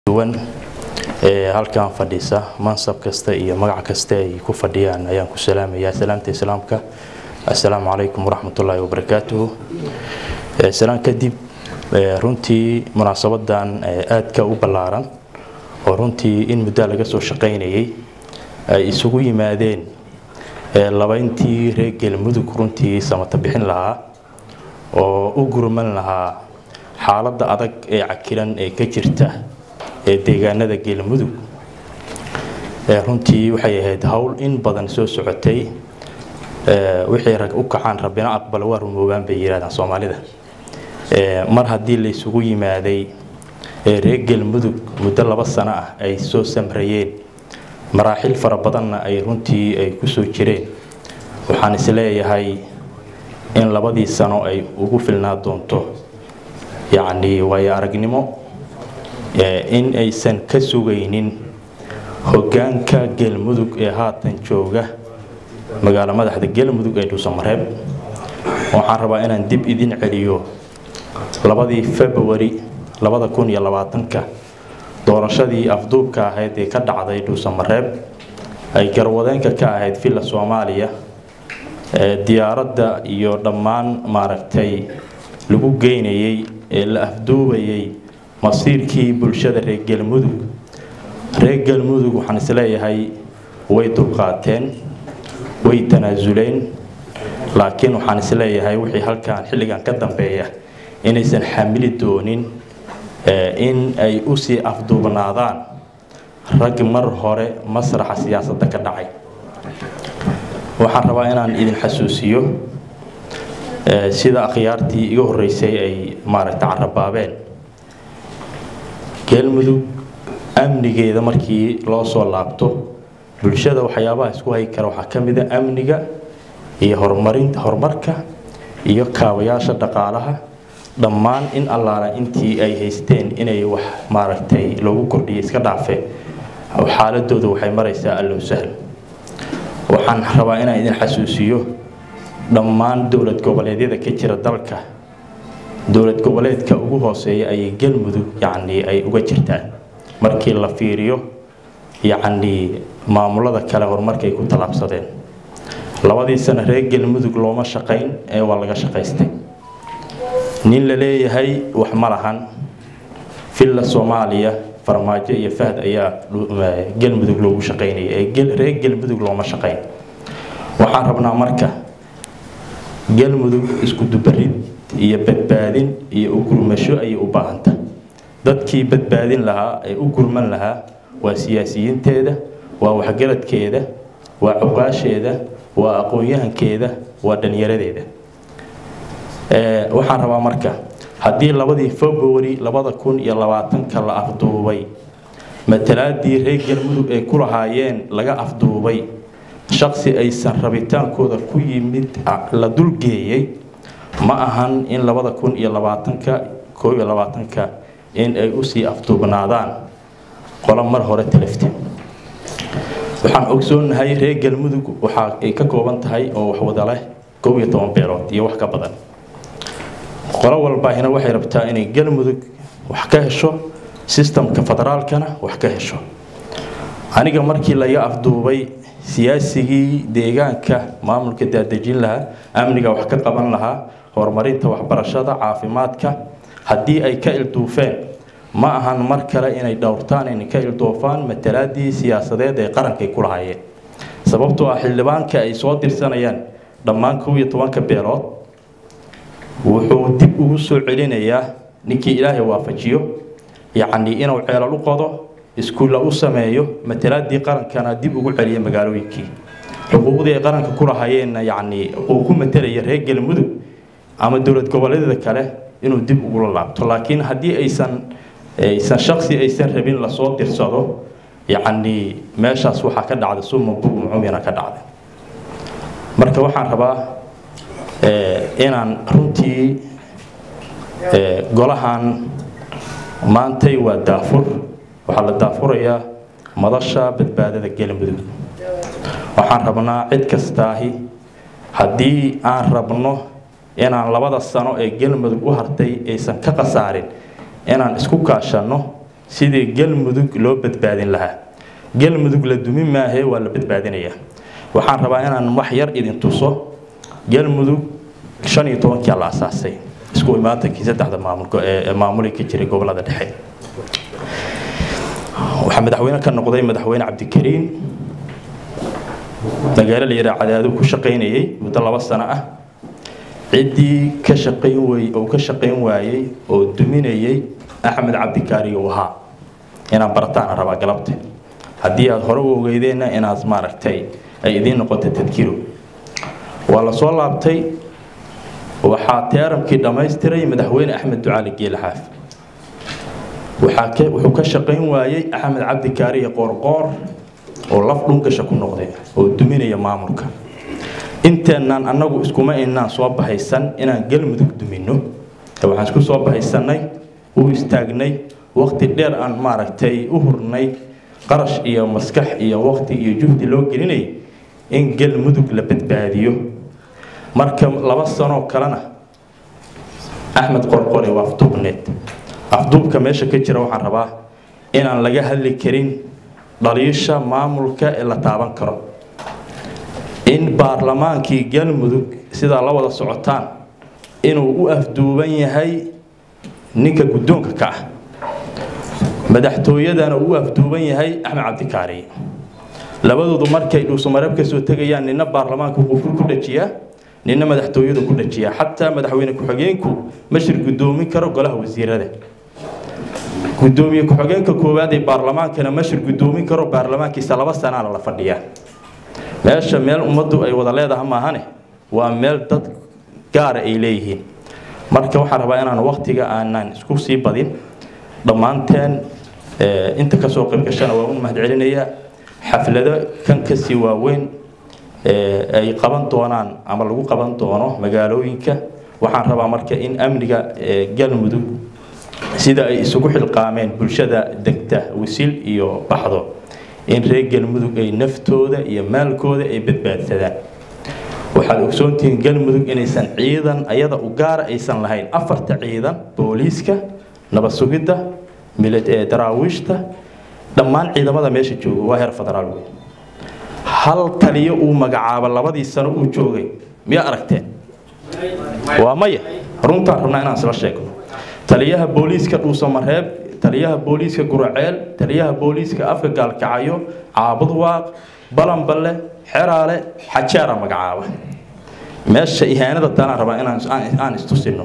duwan ee halkan fadhiisa mansab kasta iyo magac kasta ay ku fadhiyaan ayaan ku salaamayaa salaamta islaamka assalaamu calaykum waraxmatullaahi wabarakaatuhu salaan kadib runtii munaasabadan aadka u ballaaran oo runtii in muddaa laga soo shaqaynayay ay isugu yimaadeen labayntii reer galmudug runtii samata bixin lahaa oo u gurman lahaa xaaladda adag ee cakiran ee ka jirta ee deegaanada galmudug runtii waxay ahayd howl in badan soo socotay wixii rag u kacaan rabbina aqbala waa rumoobaan bay yidhahdaan soomaalida mar haddii la isugu yimaaday reer galmudug muddo laba sano ah ay soo samrayeen maraaxil fara badanna ay runtii ay ku soo jireen waxaan isleeyahay in labadii sano ay ugu filnaa doonto yacnii waayo aragnimo in aysan ka sugaynin hoggaanka galmudug ee haatan jooga magaalo madaxda galmudug ee dhuusamareeb waxaan rabaa inaan dib idin celiyo labadii februari labada kun iyo labaatanka doorashadii afduubka ahayd ee ka dhacday dhuusamareeb ay garwadeenka ka ahayd villa soomaaliya diyaaradda iyo dhammaan maaragtay lagu geynayay ee la afduubayay masiirkii bulshada reer galmudug reer galmudug waxaan isleeyahay way dulqaateen way tanaasuleen laakiin waxaan isleeyahay wixii halkan xilligan ka dambeeya inaysan xamili doonin in ay usii afduubnaadaan rag mar hore masraxa siyaasadda ka dhacay waxaan rabaa inaan idin xasuusiyo sida akhyaartii iga horreysay ay maaragta carabaabeen galmudug amnigeeda markii loo soo laabto bulshada waxyaabaha isku hay kara waxaa ka mid a amniga iyo horumarinta horumarka iyo kaabayaasha dhaqaalaha dhammaan in allaala intii ay haysteen inay wax maaragtay loogu kordhiyo iska dhaafe xaaladooda waxay maraysaa allow sahl waxaan rabaa inaan idin xasuusiyo dhammaan dowlad goboleedyada ka jira dalka dowlad goboleedka ugu hooseeya ayay galmudug yacnii ay uga jirtaan markii la fiiriyo yacnii maamulada kale horumarkay ku tallaabsadeen labadii sano reer galmudug looma shaqayn ee waa laga shaqaystay nin la leeyahay wax ma lahan villa soomaaliya farmaajo iyo fahd ayaa galmudug loogu shaqaynaya ee reer galmudug looma shaqayn waxaan rabnaa marka galmudug isku dubarid iyo badbaadin iyo u gurmasho ayay u baahanta dadkii badbaadin lahaa ee u gurman lahaa waa siyaasiyiinteeda waa waxgaradkeeda waa cuqaasheeda waa aqoon-yahankeeda waa dhalinyaradeeda waxaan rabaa marka haddii labadii februari labada kun iyo labaatanka la afduubay matalaadii reer galmudug ay ku lahaayeen laga afduubay shaqsi aysan rabitaankooda ku yimid la dulgeeyey ma ahan in labada kun iyo labaatanka koob iyo labaatanka in ay usii afduubnaadaan qolo mar hore talafte waxaan ogsoonahay reer galmudug waxa ay ka kooban tahay oo waxwada leh koob iyo toban beelood iyo wax ka badan qolo walbaahina waxay rabtaa inay galmudug wax ka hesho sistamka federaalkana wax ka hesho aniga markii laga afduubay siyaasigii deegaanka maamulka daadejin lahaa amniga wax ka qaban lahaa horumarinta waxbarashada caafimaadka haddii ay ka ilduufeen ma ahan mar kale inay dhowrtaan inay ka ildoofaan matalaadii siyaasadeed ee qarankay ku lahaayeen sababtoo ah xildhibaanka ay soo dirsanayaan dhammaan kow iyo tobanka beelood wuxuu dib ugu soo celinayaa ninkii ilaahay waafajiyo yacnii inuu ceelal u qodo iskuulla u sameeyo matalaadii qarankana dib ugu celiya magaalooyinkii xuquuqdii ay qaranka ku lahaayeenna yacnii uu ku matalaya reer galmudug ama dowlad goboleedyada kale inuu dib ugula laabto laakiin haddii aysan aysan shaksi aysan rabin lasoo dirsado yacnii meeshaas waxaa ka dhacda suma bugum cumyana ka dhacday marka waxaan rabaa inaan runtii golahan maantay waa daafur waxaa la daafurayaa madasha badbaadada galmudug waxaan rabnaa cid kastaahi haddii aan rabno inaan labada sano ee galmudug u hartay aysan ka khasaarin inaan isku kaashanno sidii galmudug loo badbaadin lahaa galmudug la dumi maahee waa la badbaadinayaa waxaan rabaa inaan wax yar idin tuso galmudug shan iyo tobankia la asaasay isku imaatankii saddexda maamulka ee maamuli ka jiray gobolada dhexe waxaa madaxweyne ka noqday madaxweyne cabdikariin magaalo la yidhaha cadaadu ku shaqaynayay muddo laba sano ah ciddii ka shaqayn wey oo ka shaqayn waayey oo duminayay axmed cabdikaari uu ahaa inaan barataana rabaa galabta haddii aada hore u ogeydeenna inaad maaragtay ay idiin noqoto tadkiro waa la soo laabtay waxaa teeramkii dhammaystiray madaxweyne axmed ducaali geele xaaf waxaa wuxuu ka shaqayn waayey axmed cabdikaariye qoorqoor oo laf dhungasha ku noqday oo duminaya maamulka inteenaan annagu iskuma inaan soo bahaysan inaan galmudug dumino waxaan isku soo bahaysanay u istaagnay waqti dheer aan maaragtay u hurnay qarash iyo maskax iyo waqti iyo juhdi loo gelinay in galmudug la badbaadiyo marka laba sanoo kalena axmed qorqore waa afduubneed afduubka meesha ka jira waxaan rabaa inaan laga hadli karin dhaliisha maamulka ee la taaban karo in baarlamaankii galmudug sidaa la wada socotaan inuu u afduuban yahay ninka guddoonka ka ah madaxtooyadana uu u afduuban yahay axmed cabdikaari labadoodu markay dhuusamareeb ka soo tegayaan nina baarlamaanka qufur ku dhajiyaa nina madaxtooyadu ku dhajiyaa xataa madaxweyne ku-xigeenku ma shir guddoomin karo golaha wasiirada gudoomiye ku-xigeenka koowaad ee baarlamaankana ma shir guddoomin karo baarlamaankiisa laba sanaana la fadhiyaa meesha meel ummaddu ay wada leedaha maahane waa meel dad gaara ay leeyihiin marka waxaan rabaa inaan waqtiga aanan isku sii badin dhammaanteen inta kasoo qaybgashana waa u mahadcelinayaa xaflado kan kasii waaweyn ay qaban doonaan ama lagu qaban doono magaalooyinka waxaan rabaa marka in amniga galmudug sida ay isugu xilqaameen bulshada degta wisil iyo baxdo in reer galmudug ay naftooda iyo maalkooda ay badbaadsadaan waxaad ogsoontihiin galmudug inaysan ciidan ayada u gaara aysan lahayn afarta ciidan booliiska nabad sugidda daraawiishta dhammaan ciidamada meesha jooga waa heer federaal wey hal taliyo uu magacaabo labadii sano uu joogay miyaa aragteen waa maya runtaan rabnaa inaan isla sheegno taliyaha booliiska dhuusamareeb taliyaha booliiska guraceel taliyaha booliiska afka gaalkacayo caabudwaaq balanballe xeraale xajaara magacaaba meesha ihaanada talaan rabaa inaan istusino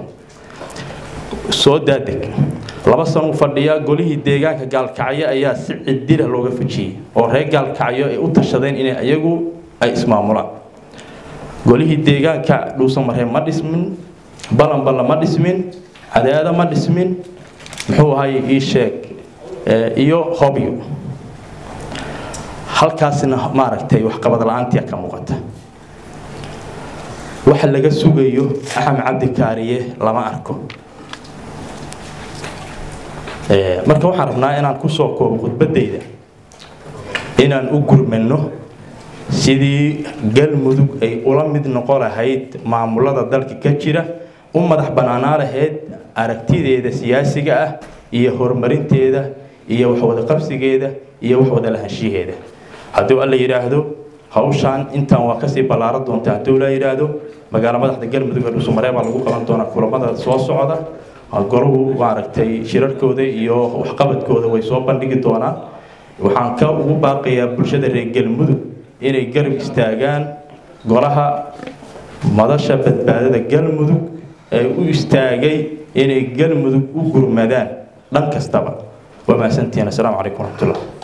soo daadeg laba sanuu fadhiyaa golihii deegaanka gaalkacyo ayaa si cidila looga fujiyey oo reer gaalkacyo ay u tashadeen inay iyagu ay ismaamulaan golihii deegaanka dhuusamareeb ma dhismin balanballe ma dhismin cadaado ma dhismin muxuu ahay ii sheeg iyo hobyo halkaasna maaragtay waxqabad la-aantia ka muuqata waxa laga sugayo axmed cabdikaariye lama arko marka waxaan rabnaa inaan kusoo koobo khudbadayda inaan u gurmano sidii galmudug ay ula mid noqon lahayd maamulada dalka ka jira u madax banaanaa lahayd aragtideeda siyaasiga ah iyo horumarinteeda iyo waxwada qabsigeeda iyo waxwada lahaanshiheeda hadduu alla yidhaahdo hawshaan intaan waa kasii ballaaran doonta hadduu la yidhaahdo magaalo madaxda galmudug ee dhuusamareeb baa lagu qaban doonaa kulamada soo socda golahu maaragtay shirarkooda iyo waxqabadkooda way soo bandhigi doonaan waxaan ka ugu baaqayaa bulshada reer galmudug inay garab istaagaan golaha madasha badbaadada galmudug ee u istaagay inay galmudug u gurmadaan dhan kastaba waa mahadsantihiin assalaamu calaykum waraxmatullah